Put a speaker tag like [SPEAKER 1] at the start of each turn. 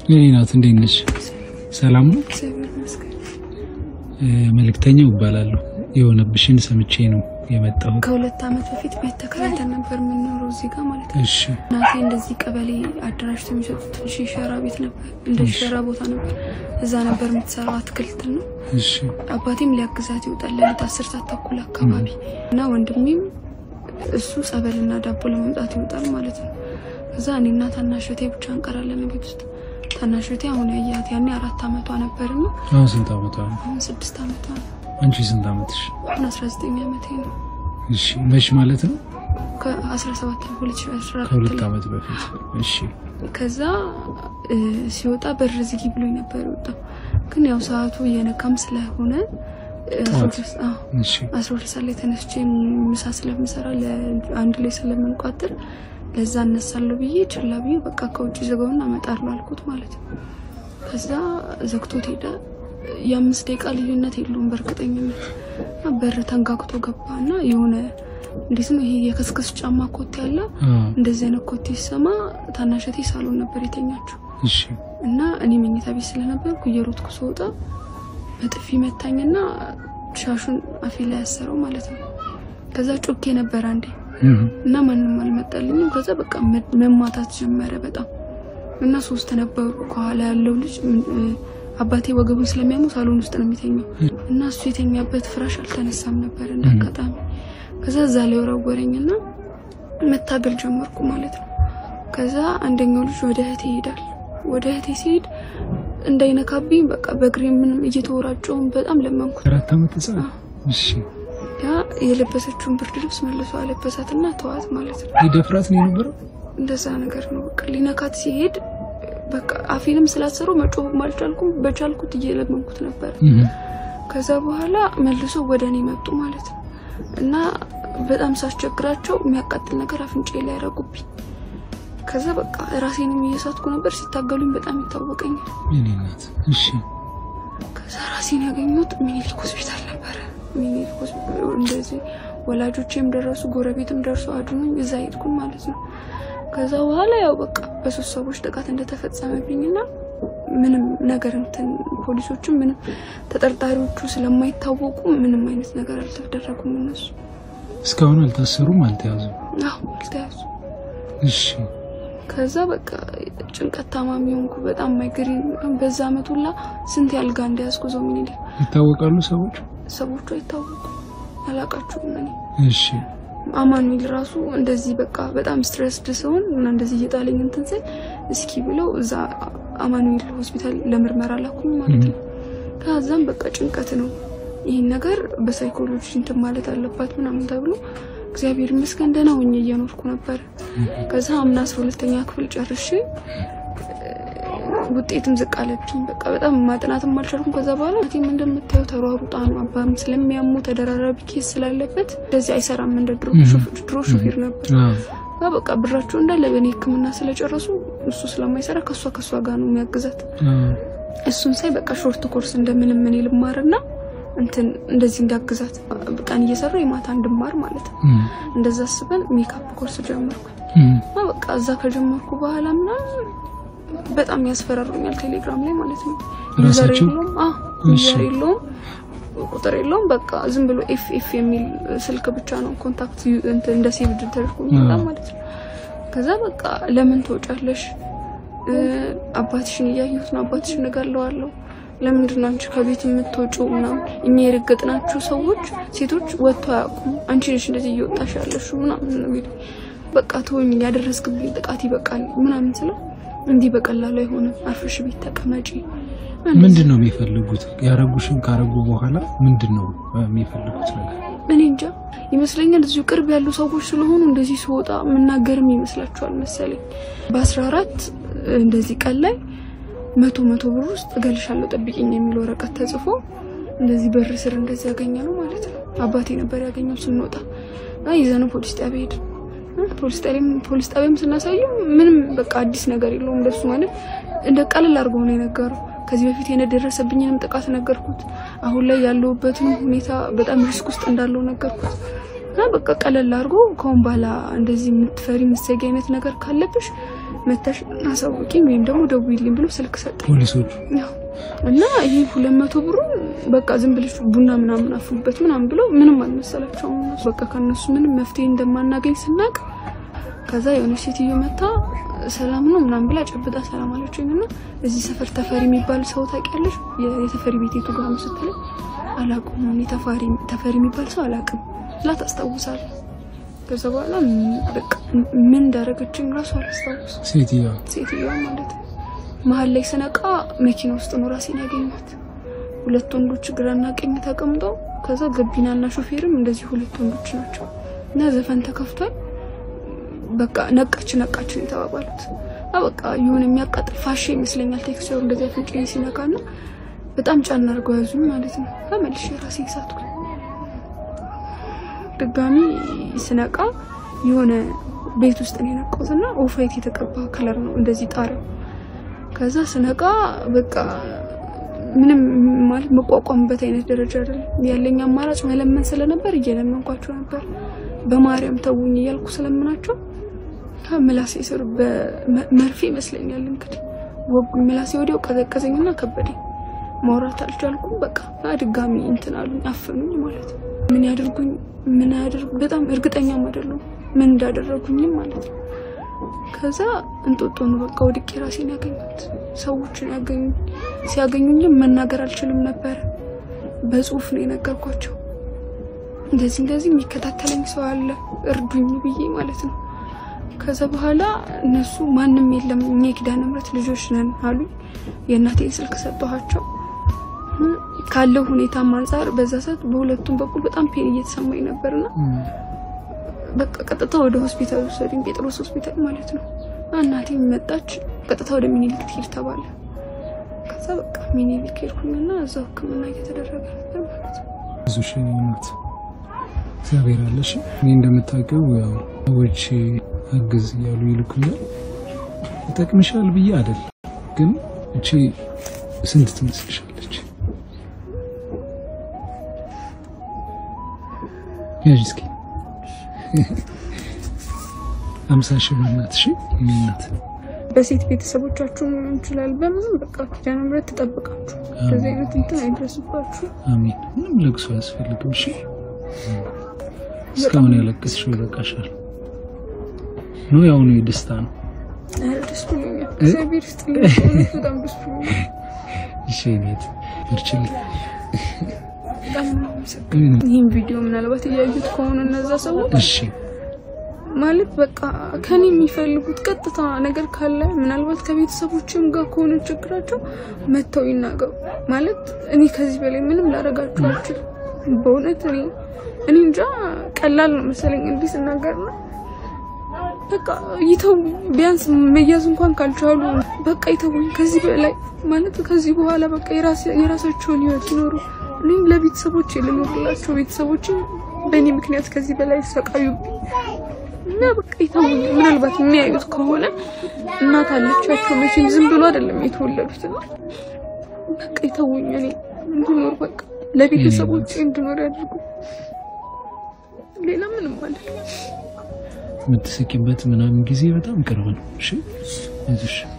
[SPEAKER 1] የኔ ናት። እንዴት ነሽ? ሰላም ነው?
[SPEAKER 2] እግዚአብሔር ይመስገን።
[SPEAKER 1] እ፣ መልእክተኛው እባላለሁ። የሆነብሽን ሰምቼ ነው የመጣሁት።
[SPEAKER 2] ከሁለት ዓመት በፊት ቤት ተከራይተን ነበር የምንኖረው እዚህ ጋር ማለት ነው።
[SPEAKER 1] እሺ
[SPEAKER 2] እናቴ እንደዚህ ቀበሌ አደራጅተው የሚሰጡት ትንሽ የሸራ ቤት ነበር፣ እንደ ሸራ ቦታ ነበር። እዛ ነበር የምትሰራው አትክልት ነው።
[SPEAKER 1] እሺ
[SPEAKER 2] አባቴም ሊያግዛት ይወጣል ሌሊት አስር ሰዓት ተኩል አካባቢ እና ወንድሜም እሱ ጸበልና ዳቦ ለመምጣት ይወጣል ማለት ነው። እዛ እኔና ታናሽ እህቴ ብቻ እንቀራለን ቤት ውስጥ። ታናሽ እህቴ አሁን ያያት ያኔ አራት ዓመቷ ነበርና
[SPEAKER 1] አሁን ስንት ዓመቷ ነው?
[SPEAKER 2] አሁን ስድስት ዓመቷ ነው።
[SPEAKER 1] አንቺ ስንት ዓመትሽ?
[SPEAKER 2] አሁን አስራ ዘጠኝ ዓመቴ ነው።
[SPEAKER 1] እሺ መች ማለት ነው?
[SPEAKER 2] ከአስራ ሰባት ሁለት ሺህ አስራ አራት
[SPEAKER 1] ከሁለት
[SPEAKER 2] ላይ
[SPEAKER 1] ዓመት በፊት። እሺ
[SPEAKER 2] ከዛ እ፣ ሲወጣ በር ዝጊ ብሎኝ ነበር የወጣው። ግን ያው ሰዓቱ እየነካም ስለሆነ እ፣ አስራ
[SPEAKER 1] ጠዋት?
[SPEAKER 2] ሁለት ሰ- አዎ፣
[SPEAKER 1] እሺ
[SPEAKER 2] አስራ ሁለት ሰዓት ላይ ተነስቼ ምሳ ስለምሰራ ለአንድ ላይ ስለምንቋጥር ለዛ እነሳለሁ ብዬ ችላ ብዬ በቃ ከውጭ ዘጋውና እመጣለሁ አልኩት ማለት ነው። ከዛ ዘግቶት ሄደ። የአምስት ደቂቃ ልዩነት የለውም በእርግጠኝነት እና በር ተንጋግቶ ገባ እና የሆነ እንዴት ነው ይሄ የከስከስ ጫማ ኮቴ ያለ
[SPEAKER 1] አ፣
[SPEAKER 2] እንደዚህ አይነት ኮቴ ሲሰማ ታናሸቴ ሳሎን ነበር የተኛችው
[SPEAKER 1] እሺ
[SPEAKER 2] እና እኔ መኝታ ቤት ስለነበርኩ እየሮጥኩ ስወጣ በጥፊ መታኝና ሻሹን አፌ ላይ ያሰረው ማለት ነው። ከዛ ጮኬ ነበር አንዴ
[SPEAKER 1] እህ፣
[SPEAKER 2] እና ማንም አልመጣልኝም። ከዛ በቃ መ- መማታት ጀመረ በጣም እና ሶስት ነበሩ። ከኋላ ያለው ልጅ ም- እ፣ አባቴ ወገቡን ስለሚያሙ ሳሎን ውስጥ ነው የሚተኛው እና እሱ የተኛበት ፍራሽ አልተነሳም ነበር እንደ አጋጣሚ። ከዛ እዛ ላይ ወረወረኝና መታገል ጀመርኩ ማለት ነው። ከዛ አንደኛው ልጅ ወደ እህቴ ይሄዳል። ወደ እህቴ ሲሄድ እንዳይነካብኝ በቃ በእግሬ ምንም እየተወራጨውን በጣም ለመንኩት።
[SPEAKER 1] አራት ዓመት ህጻን። እሺ
[SPEAKER 2] ያ የለበሰችውን ብርድ ልብስ መልሶ አለበሳትና ተዋት ማለት ነው።
[SPEAKER 1] ሊደፍራት ነው የነበረው?
[SPEAKER 2] እንደዛ ነገር ነው። በቃ ሊነካት ሲሄድ በቃ አፌንም ስላሰሩ መጮህም አልቻልኩም። በቻልኩት እየለመንኩት ነበር።
[SPEAKER 1] እህ፣
[SPEAKER 2] ከዛ በኋላ መልሶ ወደ እኔ መጡ ማለት ነው እና በጣም ሳስቸግራቸው የሚያቃጥል ነገር አፍንጫ ላይ ያደረጉብኝ። ከዛ በቃ ራሴንም እየሳትኩ ነበር። ሲታገሉኝ በጣም ይታወቀኛል።
[SPEAKER 1] የኔ ናት። እሺ
[SPEAKER 2] ከዛ ራሴን ያገኙት ሚኒሊክ ሆስፒታል ነበረ። ሚኒሊክ ሆስፒታል እንደዚህ ወላጆቼም ደረሱ፣ ጎረቤትም ደርሶ አድኑኝ። እዛ ሄድኩኝ ማለት ነው። ከዛ በኋላ ያው በቃ በሶስት ሰዎች ጥቃት እንደተፈጸመብኝና ምንም ነገር እንትን ፖሊሶቹም ምንም ተጠርጣሪዎቹ ስለማይታወቁ ምንም አይነት ነገር አልተደረጉም እነሱ።
[SPEAKER 1] እስካሁን አልታሰሩም፣ አልተያዙም።
[SPEAKER 2] አሁ አልተያዙ።
[SPEAKER 1] እሺ
[SPEAKER 2] ከዛ በቃ ጭንቀት ታማሚ ሆንኩ። በጣም ማይግሪን በዛ አመት ሁላ ስንት ያልጋ እንደያዝኩ ዞ ሚኒሊክ
[SPEAKER 1] ይታወቃሉ ሰዎች?
[SPEAKER 2] ሰዎቹ አይታወቁም፣ አላቃችሁም እኔ
[SPEAKER 1] እሺ
[SPEAKER 2] አማኑኤል ራሱ እንደዚህ በቃ በጣም ስትረስድ ሲሆን እና እንደዚህ እየጣለኝ እንትን ስል እስኪ ብለው እዛ አማኑኤል ሆስፒታል ለምርመራ ላኩኝ ማለት ነው። ከዛም በቃ ጭንቀት ነው ይህን ነገር በሳይኮሎጂ እንትን ማለት አለባት ምናምን ተብሎ እግዚአብሔር ይመስገን ደህና ሆኜ እየኖርኩ ነበር። ከዛ አምና አስራ ሁለተኛ ክፍል ጨርሼ ውጤትም ዝቅ አለብኝ። በቃ በጣም ማጥናትም አልቻልኩም። ከዛ በኋላ ቲም እንደምታየው ተሯሩጣ ነው። አባም ስለሚያሙ ተደራራቢ ኬስ ስላለበት እንደዚህ አይሰራም። እንደ ድሮ ሹፌር- ድሮ ሹፌር ነበር።
[SPEAKER 1] አዎ
[SPEAKER 2] እና በቃ ብራቸው እንዳለ በእኔ ሕክምና ስለጨረሱ እሱ ስለማይሰራ ከእሷ ከእሷ ጋር ነው የሚያግዛት።
[SPEAKER 1] አዎ
[SPEAKER 2] እሱን ሳይ በቃ ሾርት ኮርስ እንደምንም እኔ ልማርና እንትን እንደዚህ እንዳግዛት ቀን እየሰራ የማታ እንድማር ማለት ነው።
[SPEAKER 1] እህ፣
[SPEAKER 2] እንደዛ አስበን ሜካፕ ኮርስ ጀመርኩ
[SPEAKER 1] እህ፣
[SPEAKER 2] እና በቃ እዛ ከጀመርኩ በኋላ ምናምን በጣም ያስፈራሩኛል። ቴሌግራም ላይ ማለት ነው። ዩዘር
[SPEAKER 1] ራሳቸው?
[SPEAKER 2] የለውም፣ አዎ
[SPEAKER 1] እሺ።
[SPEAKER 2] ዩዘር የለውም፣ ቁጥር የለውም። በቃ ዝም ብሎ ኤፍ ኤፍ የሚል ስልክ ብቻ ነው ኮንታክት ዩ- እንትን እንደ ሴቭድ ተደርጎ የሚመጣ
[SPEAKER 1] አዎ።
[SPEAKER 2] ማለት ነው። ከዛ በቃ ለምን ትወጫለሽ? እ፣ አባትሽን እያየሁት ነው፣ አባትሽን እገለዋለሁ። ለምንድን ነው አንቺ ከቤት የምትወጪው? ምናምን እኛ የረገጥናችሁ ሰዎች ሴቶች ወጥቶ አያውቁም። አንቺ ነሽ እንደዚህ እየወጣሽ ያለሽ ምናምን ነው የሚሉኝ። በቃ ተወኝ፣ ያደረስክብኝ ጥቃት ይበቃል ምናምን ስለው እንዲህ በቀላሉ አይሆንም፣ አርፈሽ ቤት ተቀመጪ።
[SPEAKER 1] ምንድን ነው የሚፈልጉት? ያረጉሽን ካረጉ በኋላ ምንድን ነው የሚፈልጉት ነገር?
[SPEAKER 2] እኔ እንጃ ይመስለኛል እዚሁ ቅርብ ያሉ ሰዎች ስለሆኑ እንደዚህ ስወጣ የምናገርም ይመስላችኋል መሰለኝ። በአስራ አራት እንደዚህ ቀን ላይ መቶ መቶ ብር ውስጥ እገልሻለሁ ጠብቂኝ የሚል ወረቀት ተጽፎ እንደዚህ በር ስር እንደዚህ ያገኘ ነው ማለት ነው። አባቴ ነበር ያገኘው ስንወጣ እና ይዘነው ፖሊስ ጣቢያ ሄድን። ፖሊስ ጣቢያም ፖሊስ ጣቢያም ስናሳየው ምንም በቃ አዲስ ነገር የለውም። እንደሱ ማለት እንደ ቀልል አድርገው ነው የነገረው። ከዚህ በፊት የደረሰብኝንም ጥቃት ነገርኩት። አሁን ላይ ያለሁበትን ሁኔታ በጣም ሪስክ ውስጥ እንዳለው ነገርኩት እና በቃ ቀለል አድርጎ ከአሁን በኋላ እንደዚህ የምትፈሪ የምትሰጊ አይነት ነገር ካለብሽ መተሽ አሳውቂኝ ወይም ደግሞ ደውይልኝ ብሎ ስልክ ሰጠኝ።
[SPEAKER 1] ፖሊሶቹ
[SPEAKER 2] ያው እና ይሄ ሁለት መቶ ብሩን በቃ ዝም ብለሽ ቡና ምናምን አፍሉበት ምናምን ብለው ምንም አልመሰላቸውም። እነሱ በቃ ከነሱ ምንም መፍትሄ እንደማናገኝ ስናቅ ከዛ የሆነች ሴትዮ መታ ሰላም ነው ምናምን ብላ ጨብጣ ሰላም አለችኝ እና እዚህ ሰፈር ተፈሪ የሚባል ሰው ታውቂያለሽ? የ- የተፈሪ ቤት የቱ ጋር ነው ስትለኝ አላውቅም እኔ ተፋሪ ተፈሪ የሚባል ሰው አላውቅም ብላ ታስታውሳለህ። ከዛ በኋላ ም- በቃ ምን እንዳደረገችኝ ራሱ አላስታውስም።
[SPEAKER 1] ሴትዮዋ
[SPEAKER 2] ሴትዮዋ ማለት ነው። መሀል ላይ ስነቃ መኪና ውስጥ ነው ራሴን ያገኘሁት። ሁለት ወንዶች ግራና ቀኝ ተቀምጠው ከዛ ገቢናና ሾፌርም እንደዚህ ሁለት ወንዶች ናቸው እና ዘፈን ተከፍቷል። በቃ ነቃች ነቃች ነው የተባባሉት። እና በቃ የሆነ የሚያቃጥል ፋሽ ይመስለኛል ቴክስቸሩ እንደዚህ አፍንጫዬ ሲነካ እና በጣም ጫና አድርገው ያዙኝ ማለት ነው። ተመልሼ ራሴን ሳትኩ። ድጋሚ ስነቃ የሆነ ቤት ውስጥ ነው የነቃሁት እና ኦፋይት የተቀባ ከለር ነው እንደዚህ ጣሪያው ከዛ ስነቃ በቃ ምንም ማለት መቋቋምበት አይነት ደረጃ አይደለም ያለኝ አማራጭ መለመን ስለነበር እየለመንኳቸው ነበር። በማርያም ተውኝ እያልኩ ስለምናቸው ከምላሴ ስር በመርፌ ይመስለኛል እንግዲህ ወጉኝ። ምላሴ ወዲያው ቀዘቀዘኝና ከበደኝ። ማውራት አልቻልኩም። በቃ ድጋሚ እንትን አሉኝ፣ አፈኑኝ ማለት ነው። ምን ያደርጉኝ ምን ያደርጉ በጣም እርግጠኛም አይደለሁም ምን እንዳደረጉኝም ማለት ነው። ከዛ እንጦጦ ነው በቃ ወድቄ ራሴን ያገኙት ሰዎችን ያገኙኝ። ሲያገኙኝም መናገር አልችልም ነበር። በጽሁፍ ነው የነገርኳቸው። እንደዚህ እንደዚህ የሚከታተለኝ ሰው አለ እርዱኝ ብዬ ማለት ነው። ከዛ በኋላ እነሱ ማንም የለም እኛ የኪዳነ ምሕረት ልጆች ነን አሉኝ። የእናቴን ስልክ ሰጠኋቸው። ካለው ሁኔታም አንጻር በዛ ሰዓት በሁለቱም በኩል በጣም ፔን እየተሰማኝ ነበርና በቃ ቀጥታ ወደ ሆስፒታል ወሰዱኝ፣ ጴጥሮስ ሆስፒታል ማለት ነው። እናቴ መጣች፣ ቀጥታ ወደ ሚኒሊክ ትሄድ ተባለ። ከዛ በቃ ሚኒሊክ ሄድኩኝና እዛው ሕክምና እየተደረገ ነበር ማለት ነው።
[SPEAKER 1] ብዙ ናት እግዚአብሔር አለሽ። እኔ እንደምታውቀው ያው ሰዎች አግዝ እያሉ ይልኩኛል። ይጠቅምሻል ብዬ አይደል፣ ግን እቺ ስንት ትመስልሻለች? ያዥ እስኪ አምሳ ሺህ ብር ናት። እሺ የእኔ እናት
[SPEAKER 2] በሴት ቤተሰቦቻችሁ ሊሆን ይችላል። በምንም በቃ ኪዳነ ምሕረት ትጠብቃችሁ። እንደዚህ አይነት እንትን አይድረስባችሁ።
[SPEAKER 1] አሜን። ምንም ለቅሶ አያስፈልግም። እሺ እስካሁን ያለቀስሽው ይበቃሻል። ነው ያሁኑ የደስታ ነው።
[SPEAKER 2] ኧረ ደስ ብሎኛል። እግዚአብሔር ይስጥልኝ። በእውነት በጣም ደስ ብሎኛል።
[SPEAKER 1] እሺ ኔት እርችልኝ
[SPEAKER 2] በጣም ነው የማመሰግነው። ይህን ቪዲዮ ምናልባት እያዩት ከሆነ እነዛ ሰዎች
[SPEAKER 1] እሺ
[SPEAKER 2] ማለት በቃ ከኔ የሚፈልጉት ቀጥታ ነገር ካለ ምናልባት ከቤተሰቦችም ጋር ከሆነ ችግራቸው መጥተው ይናገሩ። ማለት እኔ ከዚህ በላይ ምንም ላደርጋችሁ አልችልም። በእውነት እኔ እኔ እንጃ ቀላል ነው መሰለኝ እንዲህ ስናገር ነው። በቃ ይተው ቢያንስ መያዝ እንኳን ካልቻሉ በቃ ይተውኝ። ከዚህ በላይ ማለት ከዚህ በኋላ በቃ የራስ- የራሳቸውን ህይወት ይኖሩ። እኔም ለቤተሰቦቼ ልኖርላቸው፣ ቤተሰቦቼ በእኔ ምክንያት ከዚህ በላይ ይሰቃዩብኝ እና በቃ ይተውኝ። ምናልባት የሚያዩት ከሆነ እናት አለቻቸው መቼም ዝም ብሎ አይደለም የተወለዱት እና በቃ ይተውኝ። እኔ እንድኖር በቃ ለቤተሰቦቼ እንድኖር ያድርጉ። ሌላ ምንም አይደለም።
[SPEAKER 1] የምትስቂበት ምናምን ጊዜ በጣም ቅርብ ነው። እሺ አይዞሽ